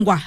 ngwa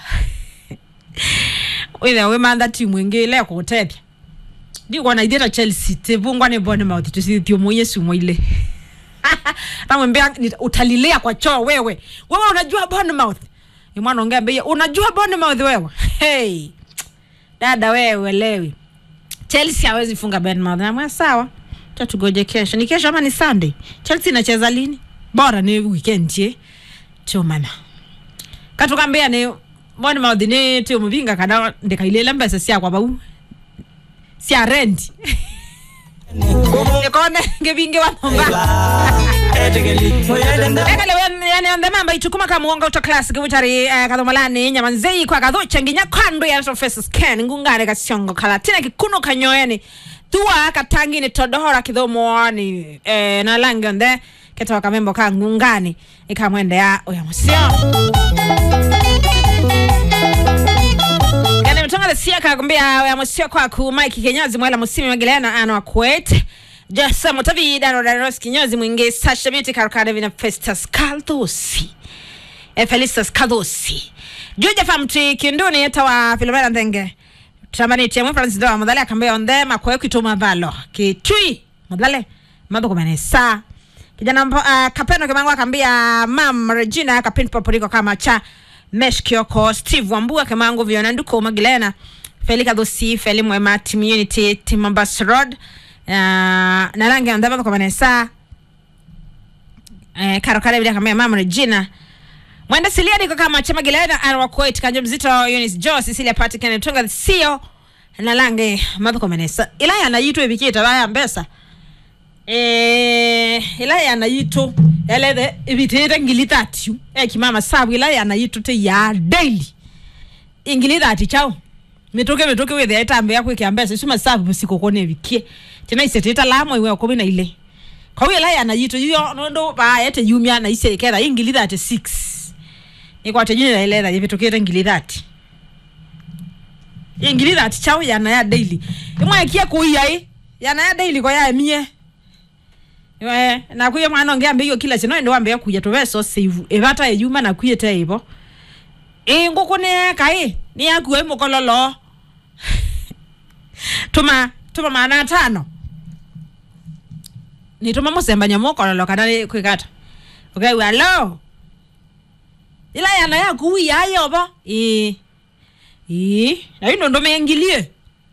withe wi mantha timu ingi ile kutethia ndikuona ithieta chelsea tivungwa ni bournemouth tusithio muiye sumo ile namwambia ni- utalilia kwa choo wewe wewe unajua bournemouth ni mwana ongea bei unajua bournemouth wewe hey dada wewe lewi chelsea hawezi funga bournemouth namwambia sawa cha tugoje kesho ni kesho ama ni sunday chelsea inacheza lini bora ni weekend ye chomana katukambia ni bournemouth ni timuvinga kada ndikailele mbesa siakwa bau cia rendi nikone ngivingi wa nyumba ekaleyanende mamba itukuma kamuonga uto classic butari eh, kathomalani nyamanzei kwa kathucha nginya kwandu ya face scan ngungare kasiongo kala tina kikuno kanyoeni tua katangini todohora kithomoani eh, na langi onthe ketoka kamembo ka ngungani ikamwendea uya musio yani mtongale siaka kumbia ya musio kwaku mike kinyozi mwela musimi magelena ano akwet jasa mutavida no daros kinyozi mwingi sasha beauty karukade vina festus kaldosi e felistus kaldosi juja famti kinduni eta wa filomena ndenge tambani tiamwe francis doa mudhale akambia ondhe makwe kituma valo kitui mudhale mambo kumenesa kijana mpo, uh, kapeno kimangu akambia mam regina kapin poporiko kama cha mesh kioko steve wambua kimangu viona nduko magilena felika dhosi feli mwema team unity team mombas road uh, na rangi ya ndama kwa manesa eh, karo kare bila kambia mam regina mwenda silia niko kama chama gilena anwa kuwait kanje mzito Eunice jo Cecilia Patrick na tunga sio na lange madho kwa manesa ila yanayitwa ibikita baya mbesa eh ila yanayito yalethe ibitite ngili thatu ekimama sabu ila yanayito te ya daily ingili thati chao mituke mituke withe itambe yakwe kiambesa isuma sabu musiko kone bikie tena iseteta lamo iwe kumi na ile kwa hiyo ila yanayito yo nondo ba yete yumya na ise kera ingili thati 6 ikwate jini na ile tha ibitukite ngili thati ingili thati chao yana ya daily imwe kia kuia i yana ya daily kwa ya mie we nakwiye mwana ongeambe iyo kila chino ende wambe kuya tuveso save evata eyuma nakwiye te ivo inguku nieka i niyakuwa imukololo tuma tuma mana atano nituma musembanya mukololo kana ni kwikata okay alo ila yana yakuwi yayovo i i naino ndomengilie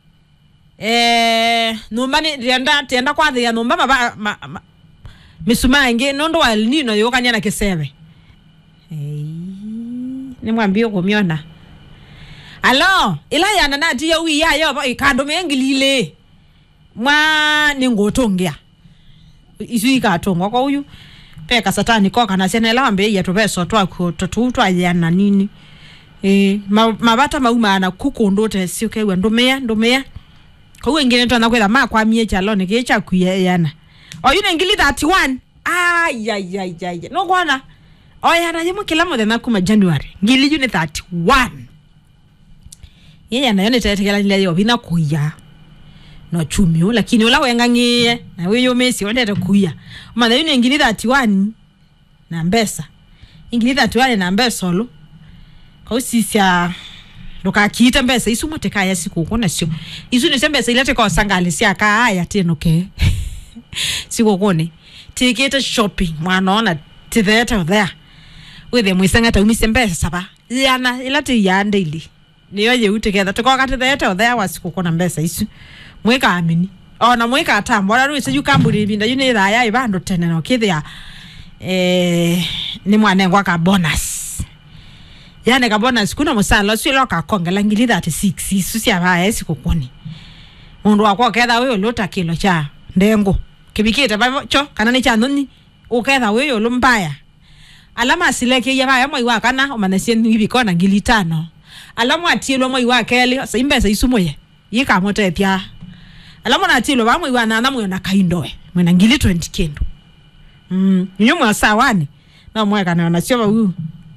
eh numba ni tienda tienda kwathia numba maba ma, ma, misuma ingi nundu wa El Nino yukania na kiseve Ei, nimwambie kumiona alo ila yana nati ya wi ya yo ikandu mengilile mwa ningotongia isu ikatongwa kwa uyu peka satani koka na sene la ambe ya tubeso twa ku tutu twa yana nini eh ma- mabata mauma na kukundu te sio kewa ndumia ndumia kwa hiyo ingine twana kwela makwamie chalo nikicha kuyana oyune ngili 31 ayayayaya no kwana oyana yemo kila muthenya kuma january ngili yune 31 yeye nayo nitetekela nile yo bina kuya no chumio lakini ula wengang'ie na wiyo mesi wendete kuya matha yune ngili 31 na mbesa ingili 31 na mbesa olo kausisya ndukakiite mbesa isu mwatekaya sikuku nasyo isu nisyo mbesa ilete kosangali syakaaya tinuke sikukuni tikite shopping mwanona tithete uthea withe mwisanga taumise mbesa saba yana ila ti ya daily niyo yeu tiketha tukoka tithete uthea wa sikuku na mbesa isu mwikaamini ona mwikatambora rwise yukamburi ibinda yu ni thaya ibandu tene nokithia eh, ni mwanengwa ka bonus yani kabona sikuna musala swilo kakongela ngili 36 isu syavaya esikukuni mundu wakwa uketha wiyo luta kilo cha ndengu kibikite cho kana ni cha nuni uketha wiyo lumbaya alama asileke ya vaya mwai wakana umanesie ibikona ngili tano alama atilwa mwai wa keli sa imbesa isumuye yikamutethya alama natilwa va mwai wa nana mwe na kaindoe mwena ngili 20 kendo mm nyo mwasa wani na mwekana na sio vau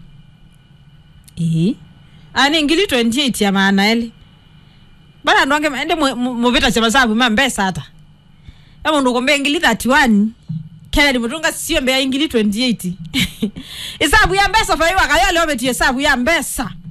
eh ani ngili 28 ya maana eli bana ndonge ende muvita cha masabu mambesa hata kama ndukombe ngili 31 kennedy mutunga sio mbeya ingili 28 isabu ya mbesa faiwa kayo leo betie isabu ya mbesa